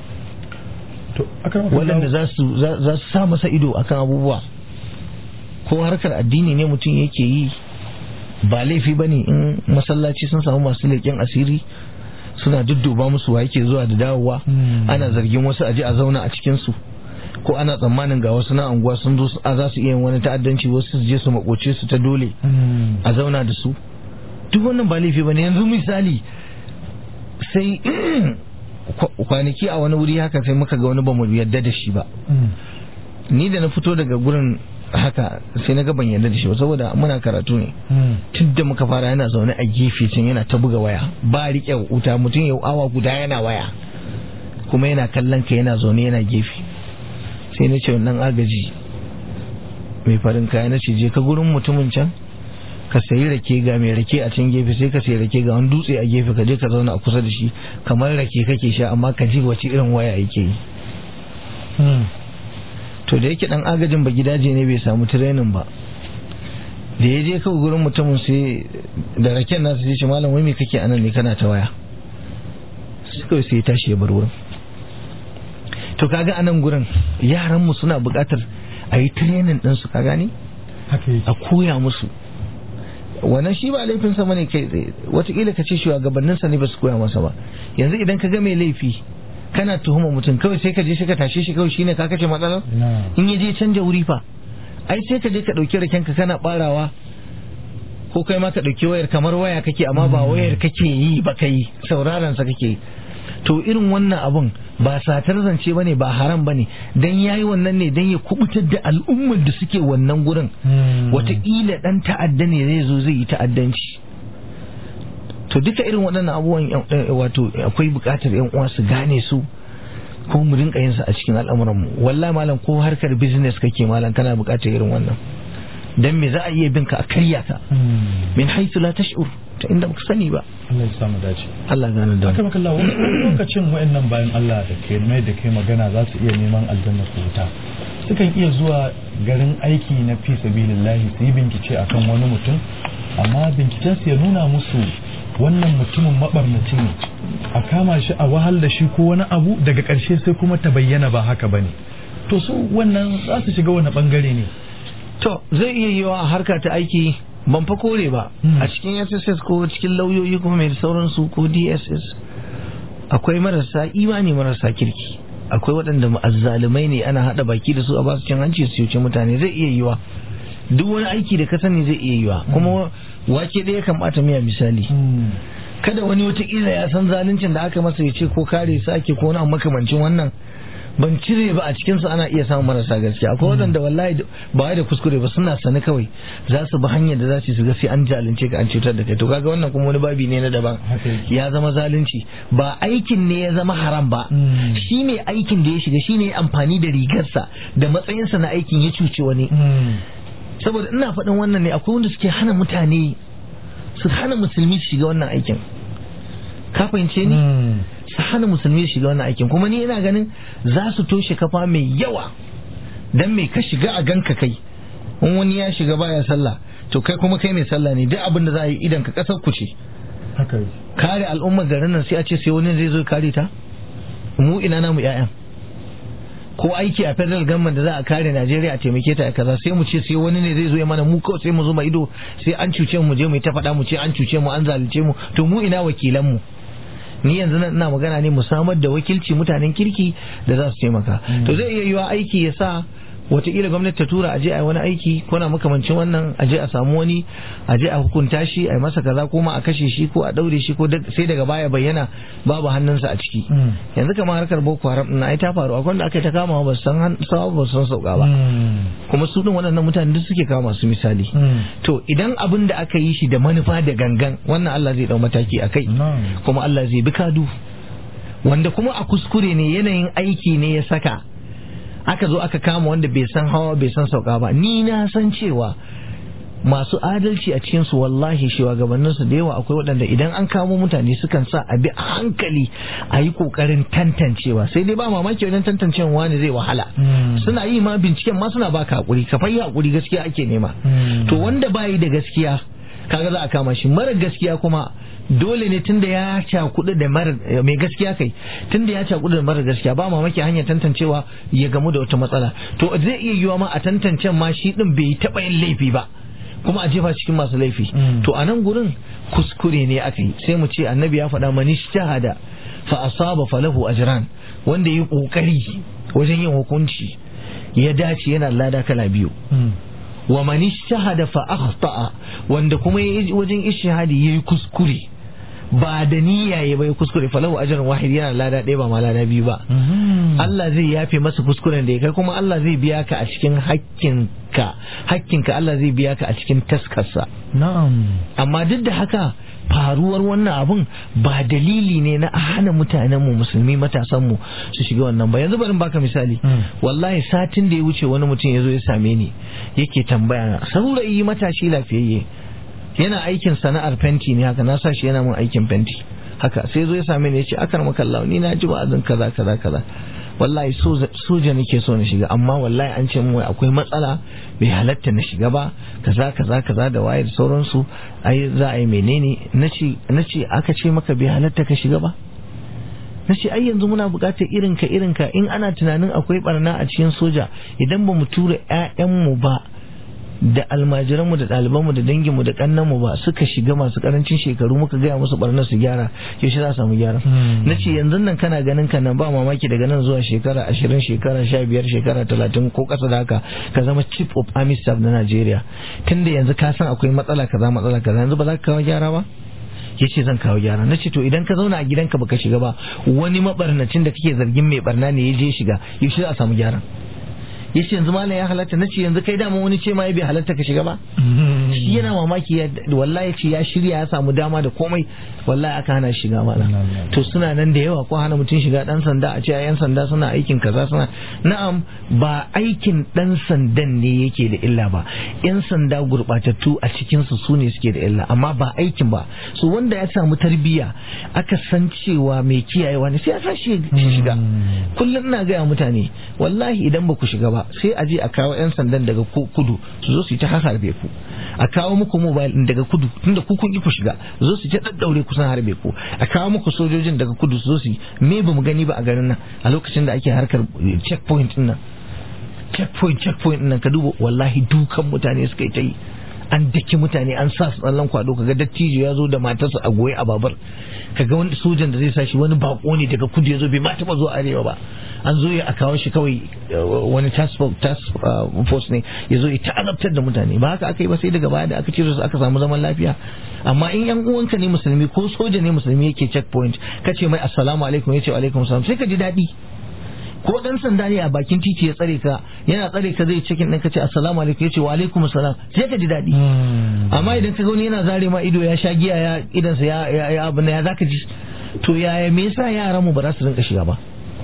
waɗanda za su za su sa masa ido akan abubuwa ko harkar addini ne mutum yake yi ba laifi bane in masallaci sun samu masu leƙen asiri suna dudduba musu wa yake zuwa da dawowa ana zargin wasu aje a zauna a cikin su ko ana tsammanin ga wasu na anguwa sun zo a za su iya yin wani ta'addanci wasu su je su makoce su ta dole a zauna da su duk wannan ba laifi bane yanzu misali sai kwanaki a wani wuri haka sai muka ga wani ba mu yadda da shi ba ni da na fito daga gurin haka sai na ga ban yarda da shi ba saboda muna karatu ne tun da muka fara yana zaune a gefe can yana ta buga waya ba riƙe wuta mutum ya awa guda yana waya kuma yana kallon ka yana zaune yana gefe sai na ce wannan agaji mai farin kaya na ce je ka gurin mutumin can ka sayi rake ga mai rake a can gefe sai ka sayi rake ga wani dutse a gefe ka je ka zauna a kusa da shi kamar rake kake sha amma ka ji wace irin waya yake yi to da yake dan agajin ba gidaje ne bai samu tirenin ba da ya je kawai gurin mutumin sai da raken nasu sai ce malam wai me kake anan ne kana ta waya sai kawai sai ya tashi ya bar wurin to kaga anan gurin yaran mu suna buƙatar a yi tirenin din su ka gane a koya musu wannan shi ba laifin sa bane kai tsaye watakila ka ce shugabannin sa ne ba su koya masa ba yanzu idan ka ga mai laifi kana tuhuma mutum kawai sai ka je shi ka tashe shi kawai shine ka kace matsalar in ya je canja wuri fa ai sai ka je ka dauki raken ka kana barawa ko kai ma ka dauki wayar kamar waya kake amma ba wayar kake yi ba kai sauraron sa kake to irin wannan abun ba satar zance bane ba haram bane dan yayi wannan ne dan ya kubutar da al'ummar da suke wannan gurin wataƙila dan ta'adda ne zai zo zai yi ta'addanci to duka irin waɗannan abubuwan wato akwai buƙatar yan uwa su gane su ko mu rinka yin su a cikin al'amuran mu wallahi malam ko harkar business kake malam kana buƙatar irin wannan dan me za a iya bin ka a karya ka min haythu la tash'ur ta inda baka sani ba
Allah ya samu dace
Allah gane da
aka maka Allah wani lokacin wayannan bayan Allah da ke mai da kai magana za su iya neman aljanna su wuta sukan iya zuwa garin aiki na fi sabilillahi su yi bincike akan wani mutum amma binciken su ya nuna musu wannan mutumin mabarnaci ne a kama shi a wahal da shi ko wani abu daga ƙarshe sai kuma ta bayyana ba haka bane to su wannan za su shiga wani bangare ne
to zai iya yiwa a harka ta aiki ban fa kore ba a cikin sss ko cikin lauyoyi kuma mai sauransu ko dss akwai marasa imani marasa kirki akwai waɗanda azzalumai ne ana haɗa baki da su a basu cin hanci su yuce mutane zai iya yiwa duk wani aiki da ka sani zai iya yiwa kuma wake ɗaya kan ɓata miya misali kada wani wataƙila ya san zaluncin da aka masa ya ce ko kare su ake ko wani makamancin wannan ban cire ba a cikinsu ana iya samun marasa gaskiya akwai waɗanda wallahi ba wai da kuskure ba suna sani kawai za su bi hanyar da za su su ga sai an zalunce ka an cutar da kai to kaga wannan kuma wani babi ne na daban ya zama zalunci ba aikin ne ya zama haram ba shi ne aikin da ya shiga shi ne amfani da rigarsa da matsayinsa na aikin ya cuce wani saboda ina faɗin wannan ne akwai wanda suke hana mutane su hana musulmi su shiga wannan aikin ka fahimce ni su hana musulmi su shiga wannan aikin kuma ni ina ganin za su toshe kafa mai yawa dan mai ka shiga a ganka kai in wani ya shiga baya sallah to kai kuma kai mai sallah ne duk abin da za a yi idan ka kasar ku ce kare al'ummar garin nan sai a ce sai wani zai zo kare ta mu ina namu 'ya'yan ko aiki a federal government da za a kare Najeriya a taimake ta kaza sai mu ce sai wani ne zai zo ya mana mu kawai sai mu zo ido sai an cuce mu je mu ta faɗa mu ce an cuce mu an zalunce mu to mu ina wakilan mu ni yanzu nan ina magana ne mu samar da wakilci mutanen kirki da za su taimaka to zai iya yiwa aiki ya sa wataƙila gwamnati ta tura aje a yi wani aiki ko na makamancin wannan aje a samu wani aje a hukunta shi a yi masa kaza ko ma a kashe shi ko a daure shi ko sai daga baya bayyana babu hannunsa a ciki yanzu kamar harkar boko haram na ai ta faru akwai da aka ta kama ba san sawa ba san sauka ba kuma su din waɗannan mutane duk suke kama su misali to idan abin da aka yi shi da manufa da gangan wannan Allah zai dau mataki a kai kuma Allah zai bi kadu wanda kuma a kuskure ne yanayin aiki ne ya saka aka zo aka kama wanda bai san hawa bai san sauka ba ni na san cewa masu adalci a cikinsu wallahi shugabanninsu da yawa akwai waɗanda idan an kamo mutane sukan sa a bi a hankali a yi ƙoƙarin tantancewa sai dai ba mamaki wajen tantancewa wani zai wahala suna yi ma binciken ma suna baka hakuri ka fayi hakuri gaskiya ake nema to wanda bayi da gaskiya kaga za a kama shi mara gaskiya kuma dole ne tunda ya cakudu da mara mai gaskiya kai tunda ya cakudu da mara gaskiya ba mamaki hanyar tantancewa ya gamu da wata matsala to zai iya yiwa ma a tantancen ma shi din bai taɓa yin laifi ba kuma a jefa cikin masu laifi to a nan gurin kuskure ne aka yi sai mu ce annabi ya faɗa mani shahada fa asaba falahu ajran wanda yi kokari wajen yin hukunci ya dace yana lada kala biyu wa man shahada fa akhta'a wanda kuma wajen ishihadi yayi kuskure ba da niyya ya bai kuskure falahu ajrun wahid yana lada ɗaya ba ma lada biyu ba Allah zai yafe masa kuskuren da ya kai kuma Allah zai biya ka a cikin hakkinka hakkinka Allah zai biya ka a cikin taskarsa
na'am
amma duk da haka faruwar wannan abun ba dalili ne na a hana mutanen mu musulmi matasan mu su shiga wannan ba yanzu bari baka misali wallahi satin da ya wuce wani mutum ya zo ya same ni yake tambaya na saurayi matashi lafiyayye yana aikin sana'ar fenti ne haka na sa shi yana mun aikin fenti haka sai zo ya same ni ya ce akar makallawa ni na ji wa'azin kaza kaza kaza wallahi soja nake so na shiga amma wallahi an ce wai akwai matsala bai halatta na shiga ba kaza kaza kaza da wayar sauransu ai za a yi menene nace nace aka ce maka bai halatta ka shiga ba nace ai yanzu muna buƙatar irinka irinka in ana tunanin akwai barna a cikin soja idan ba mu tura 'ya'yanmu ba da almajiranmu da ɗalibanmu da danginmu da ƙannanmu ba suka shiga masu ƙarancin shekaru muka gaya musu barnar su gyara yaushe za samu gyara na ce yanzu nan kana ganin ka nan ba mamaki daga nan zuwa shekara ashirin shekara sha biyar shekara talatin ko ƙasa da haka ka zama chief of army staff na Najeriya tunda yanzu ka san akwai matsala kaza matsala kaza yanzu ba za ka kawo gyara ba ya ce zan kawo gyara na ce to idan ka zauna a gidanka baka shiga ba wani mabarnacin da kake zargin mai barna ne ya je shiga yaushe za a samu gyara ya ce yanzu malam ya halatta na ce yanzu kai dama wani ce ma ya bai halatta ka shiga ba shi yana mamaki ya wallahi ce ya shirya ya samu dama da komai wallahi aka hana shiga malam to suna nan da yawa ko hana mutum shiga dan sanda a ce yan sanda suna aikin kaza suna na'am ba aikin dan sandan ne yake da illa ba yan sanda gurbatattu a cikin su sune suke da illa amma ba aikin ba so wanda ya samu tarbiyya aka san cewa mai kiyayewa ne sai ya sa shi shiga kullum ina gaya mutane wallahi idan ba ku shiga ba sai a je a kawo 'yan sandan daga kudu su zo su yi ta harbe ku a kawo muku mobile din daga kudu tunda ku kun ki ku shiga su zo su ta daddaure kusan harbe ku a kawo muku sojojin daga kudu su zo su me ba mu gani ba a garin nan a lokacin da ake harkar checkpoint din nan checkpoint checkpoint din nan ka duba wallahi dukan mutane suka yi ta yi an daki mutane an sa su tsallan kwado kaga dattijo ya zo da matarsa a goye a babar kaga wani sojan da zai sa shi wani bako ne daga kudu ya zo bai ma taba zuwa arewa ba an zo ya a kawo shi kawai wani task force ne ya zo ya ta'azabtar da mutane ba haka aka yi ba sai daga baya da aka cire su aka samu zaman lafiya amma in yan uwanka ne musulmi ko soja ne musulmi yake checkpoint kace mai assalamu alaikum yace wa alaikum salam sai ka ji daɗi ko dan sanda ne a bakin titi ya tsare ka yana tsare ka zai cikin ɗin ka ce assalamu alaikum ya ce wa alaikum assalam sai ka ji daɗi amma idan ka ga wani yana zare ma ido ya sha giya ya idansa ya ya abin ya zaka ji to yaya me yasa yaran mu ba za su rinka shiga ba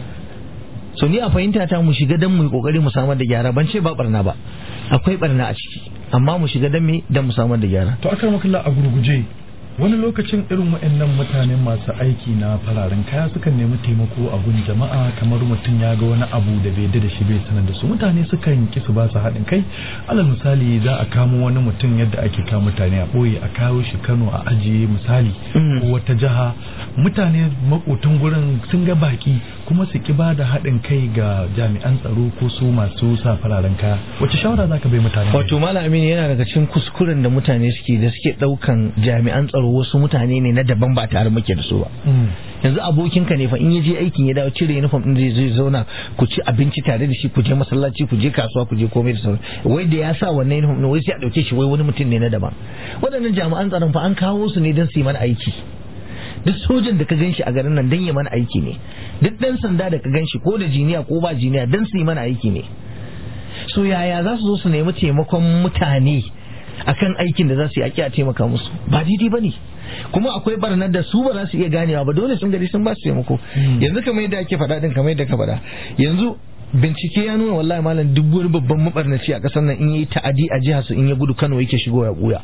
so ni a fahimta ta mu shiga dan mu yi kokari mu samar da gyara ban ce ba barna ba akwai barna a ciki amma mu shiga dan me dan mu samar da gyara
to akan makalla a gurguje wani lokacin irin waɗannan mutane masu aiki na fararen kaya sukan nemi taimako a gun jama'a kamar mutum ya ga wani abu da bai da shi bai sanar da su mutane sukan ki su ba su haɗin kai alal misali za a kamo wani mutum yadda ake kama mutane a ɓoye a kawo shi kano a ajiye misali ko wata jiha mutane makotan gurin sun ga baki kuma su ki ba da haɗin kai ga jami'an tsaro ko su masu sa fararen kaya wace shawara za ka bai mutane
wato malamin yana daga cikin kuskuren da mutane suke da suke ɗaukan jami'an tsaro wasu mutane ne na daban ba tare muke da su ba yanzu abokinka ne fa in ya je aikin ya dawo cire uniform din zai zai zauna ku ci abinci tare da shi ku je masallaci ku je kasuwa ku je komai da sauran wai da ya sa wannan uniform din wai sai a dauke shi wai wani mutum ne na daban waɗannan jami'an tsaron fa an kawo su ne don su yi mana aiki duk sojan da ka ganshi a garin nan don yi mana aiki ne duk ɗan sanda da ka ganshi ko da jiniya ko ba jiniya don su yi mana aiki ne so yaya za su zo su nemi taimakon mutane akan aikin da za su yi aki a taimaka musu ba daidai ba ne kuma akwai barnar da su ba za su iya ganewa ba dole sun gari sun ba su taimako yanzu kamar yadda ake faɗa din kamar yadda ka faɗa yanzu bincike ya nuna wallahi malam duk wani babban mabarnaci a ƙasar nan in yi ta'adi a jihar su in ya gudu Kano yake shigo ya buya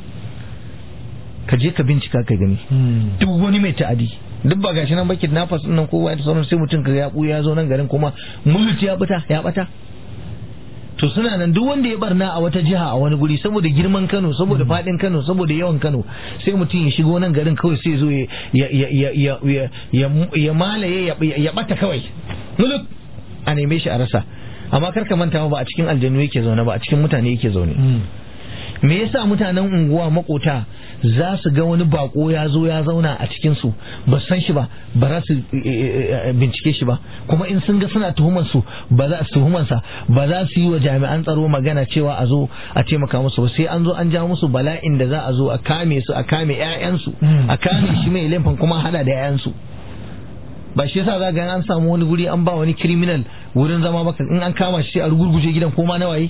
ka je ka bincika ka gani duk wani mai ta'adi duk ba gashi nan ba kidnappers din nan kowa da sauran sai mutum ka ya buya ya zo nan garin kuma mulki ya bata ya bata to suna nan duk wanda ya barna a wata jiha a wani guri saboda girman Kano saboda fadin Kano saboda yawan Kano sai mutum ya shigo nan garin kawai sai zo ya ya ya ya ya ya ya malaye ya bata kawai muluk a neme shi a rasa amma kar ka manta ba a cikin aljanu yake zaune ba a cikin mutane yake zaune me yasa mutanen unguwa makota za su ga wani bako ya zo ya zauna a cikin su ba san shi ba ba za su bincike shi ba kuma in sun ga suna tuhuman su ba za su tuhuman sa ba za su yi wa jami'an tsaro magana cewa a zo a taimaka musu ba sai an zo an ja musu bala'in da za a zo a kame su a kame ƴaƴansu a kame shi mai laifin kuma hada da ƴaƴansu ba shi yasa za ga an samu wani guri an ba wani criminal wurin zama baka in an kama shi sai a rugurguje gidan ko ma na waye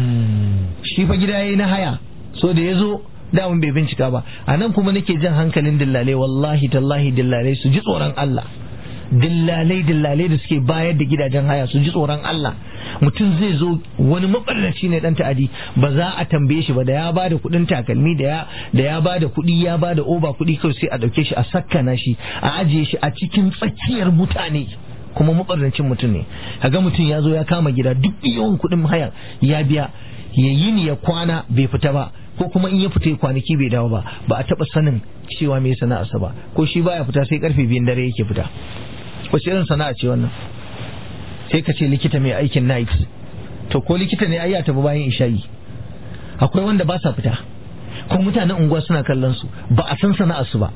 shi fa gida yayi na haya so da yazo damun bai bincika ba a nan kuma nake jan hankalin dillalai wallahi tallahi dillalai su ji tsoron Allah dillalai dillalai da suke bayar da gidajen haya su ji tsoron Allah mutum zai zo wani mabarnaci ne dan ta'adi ba za a tambaye shi ba da ya bada kudin takalmi da ya da ya bada kudi ya bada oba kudi kawai sai a dauke shi a sakkana shi a ajiye shi a cikin tsakiyar mutane kuma mabarnacin mutum ne kaga mutum ya zo ya kama gida duk yawan kudin haya ya biya ya yi ni ya kwana bai fita ba ko kuma in ya fita ya kwanaki bai dawo ba ba a taba sanin cewa me sana'arsa ba ko shi baya fita sai karfe biyun dare yake fita wace irin sana'a ce wannan sai ka ce likita mai aikin night to ko likita ne ai ya tafi bayan isha'i akwai wanda ba sa fita ko mutanen unguwa suna kallon su ba a san sana'ar su ba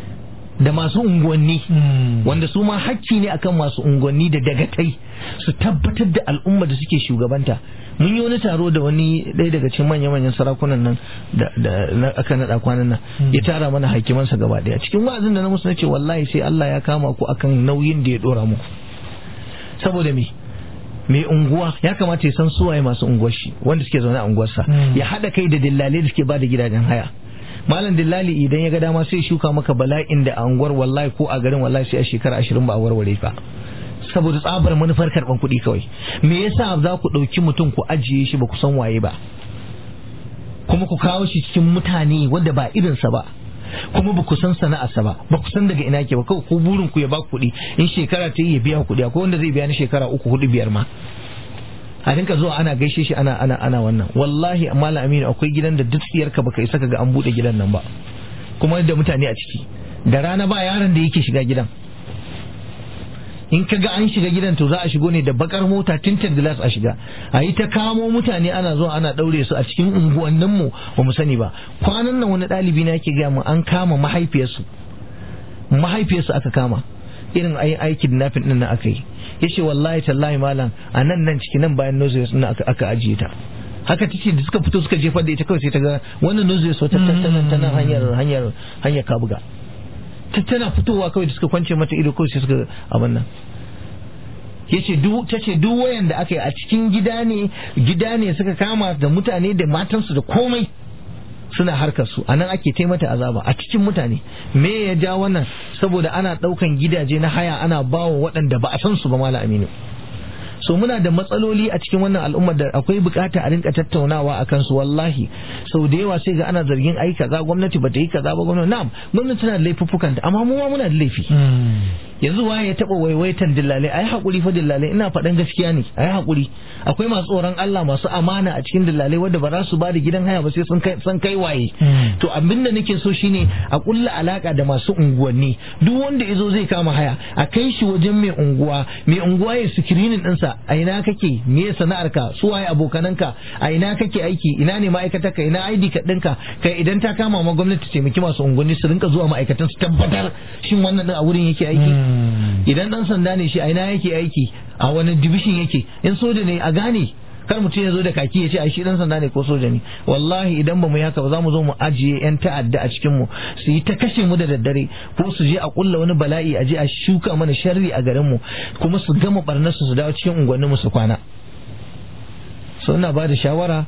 da masu unguwanni wanda su ma hakki ne akan masu unguwanni da dagatai su tabbatar da al'umma da suke shugabanta mun yi wani taro da wani ɗaya daga cikin manya-manyan sarakunan nan da aka naɗa kwanan nan ya tara mana hakimansa gaba ɗaya cikin wa'azin da na musu nace wallahi sai Allah ya kama ku akan nauyin da ya ɗora muku saboda me mai unguwa ya kamata ya san suwaye masu unguwar shi wanda suke zaune a unguwarsa ya haɗa kai da dillalai da suke ba da gidajen haya malam dillali idan ya ga dama sai shuka maka bala'in da a unguwar wallahi ko a garin wallahi sai a shekara ashirin ba a warware ba saboda tsabar manufar karban kuɗi kawai me yasa za ku ɗauki mutum ku ajiye shi ba ku san waye ba kuma ku kawo shi cikin mutane wanda ba irinsa ba kuma ba ku san sana'arsa ba ba ku san daga ina ke ba kawai ku burin ku ya ba kuɗi in shekara ta yi ya biya kuɗi akwai wanda zai biya ni shekara uku hudu biyar ma a rinka zuwa ana gaishe shi ana ana ana wannan wallahi amma aminu akwai gidan da duk tsiyarka baka isa ga an bude gidan nan ba kuma da mutane a ciki da rana ba yaron da yake shiga gidan in ka ga an shiga gidan to za a shigo ne da bakar mota tinted glass a shiga a yi ta kamo mutane ana zuwa ana daure su a cikin unguwannin mu ba mu sani ba kwanan nan wani ɗalibi na yake gaya mu an kama mahaifiyarsu mahaifiyarsu aka kama irin ai aikin nafin din nan aka yi yace wallahi tallahi malam a nan nan ciki nan bayan nozes din aka aka ajiye ta haka tace da suka fito suka jefar da ita kawai sai ta ga wannan nozes wata tattanan tana hanyar hanyar hanyar kabuga tana fitowa kawai da suka kwance mata ido kawai sai suka abin nan yace duk tace duk wayan da aka yi a cikin gida ne gida ne suka kama da mutane da matansu da komai suna harkar su anan ake taimata azaba a cikin mutane me ya ja wannan saboda ana daukan gidaje na haya ana bawa waɗanda ba a san su ba mala aminu so muna da matsaloli a cikin wannan al'ummar da akwai bukata a rinka tattaunawa a kansu wallahi sau da yawa sai ga ana zargin ai kaza gwamnati ba ta yi kaza ba gwamnati na'am gwamnati tana da laifuffukan amma mu ma muna da laifi yanzu waye ya taba waiwaitan dillalai ai hakuri fa dillalai ina faɗan gaskiya ne ai hakuri akwai masu tsoron Allah masu amana a cikin dillalai wanda ba za su ba da gidan haya ba sai sun kai sun kai waye to abin da nake so shine a kulla alaka da masu unguwanni duk wanda yazo zai kama haya a kai shi wajen mai unguwa mai unguwa ya screening ɗinsa a ina kake me sana'arka su waye abokananka a ina kake aiki ina ne ma'aikatarka ina ID card ɗinka kai idan ta kama ma gwamnati taimaki masu unguwanni su rinka zuwa ma'aikatan su tabbatar shin wannan din a wurin yake aiki idan dan sanda ne shi a ina yake aiki a wani division yake in soja ne a gane kar mutum ya zo da kaki ya ce ai shi dan sanda ne ko soja ne wallahi idan ba mu yi haka ba za mu zo mu ajiye yan ta'adda a cikin mu su yi ta kashe mu da daddare ko su je a kulla wani bala'i a je a shuka mana sharri a garin mu kuma su gama barnar su su dawo cikin unguwannin mu su kwana so ina ba da shawara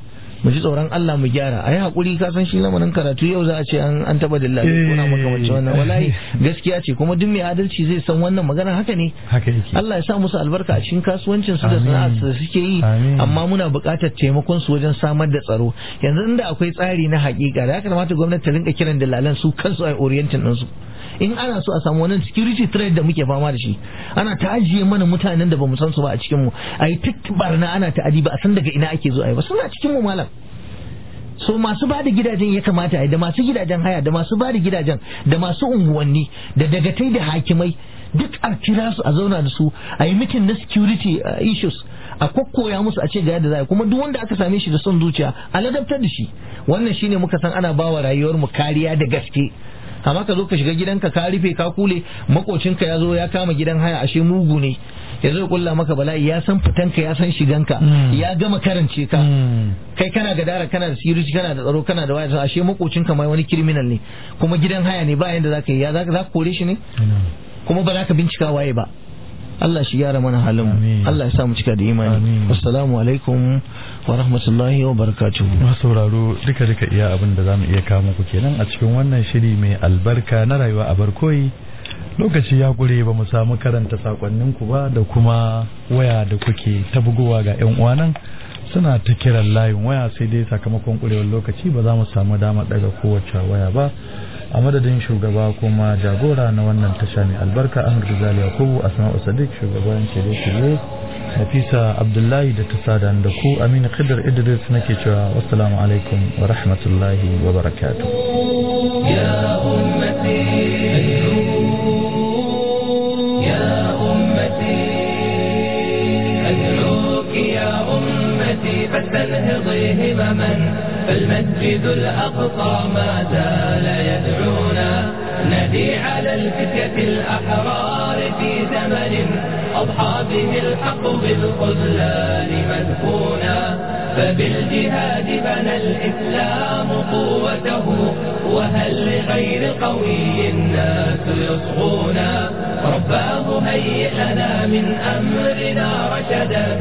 mu ji tsoron Allah mu gyara ayi hakuri ka san shi lamarin karatu yau za a ce an an taba dilla kuna makamancin wannan wallahi gaskiya ce kuma duk mai adalci zai san wannan magana haka ne
haka yake
Allah ya sa musu albarka a cikin kasuwancin su da sana'ar su da suke yi
Amin.
amma muna buƙatar taimakon su wajen samar da tsaro yanzu inda akwai tsari na haƙiƙa da ya kamata gwamnati ta rinka kiran dalalan su kansu a orientin din su in ana so a samu wannan security threat da muke fama da shi ana ta ajiye mana mutanen da bamu san su ba a cikin mu ayi barna ana ta adi ba a san daga ina ake zo ayi ba suna cikin mu malam so masu ba da gidajen ya kamata a yi da masu gidajen haya da masu ba da gidajen da masu unguwanni da dagatai da hakimai duk a kira su a zauna da su a yi mitin na security uh, issues a kokkoya musu a ce ga yadda za a yi kuma duk wanda aka same shi da son zuciya a ladabtar da shi wannan shine muka san ana bawa rayuwar mu kariya da gaske amma ka zo ka shiga gidanka ka rufe ka kule makocinka ya zo ya kama gidan haya ashe mugu ne ya zo ya kulla maka bala'i ya san fitanka ya san shiganka
Mm.
ya gama karance ka
Mm.
kai kana gadara kana da security kana da tsaro kana da waya ashe makocinka mai wani criminal ne kuma gidan haya ne ba yanda zaka yi ya zaka zaka kore shi ne kuma ba za ka bincika waye ba Allah shi gyara mana halin mu
Amin.
Allah ya sa mu cika da imani
Amin.
assalamu alaikum wa rahmatullahi wa barakatuh
masu sauraro duka duka iya abin da zamu iya kawo muku kenan a cikin wannan shiri mai albarka na rayuwa a barkoyi lokaci ya gure ba mu samu karanta sakonninku ba da kuma waya da kuke ta bugowa ga yan uwanan suna ta kiran layin waya sai dai sakamakon kurewar lokaci ba za mu samu dama daga kowace waya ba a madadin shugaba kuma jagora na wannan tasha mai albarka ahmad rizal yakubu asma'u sadiq shugaban shirye-shirye Nafisa Abdullahi da ta sada da ku Aminu Khidr Idris nake cewa wassalamu alaikum wa rahmatullahi wa barakatuh.
يا أمتي يا أمتي أدعوك يا أمتي فاستنهضي همما فالمسجد الأقصى ما زال يدعونا ندي على الفتية الأحرار في زمن أضحى به الحق بالخذلان مدفونا فبالجهاد بنى الإسلام قوته وهل لغير قوي الناس يصغونا رباه هيئ لنا من أمرنا رشدا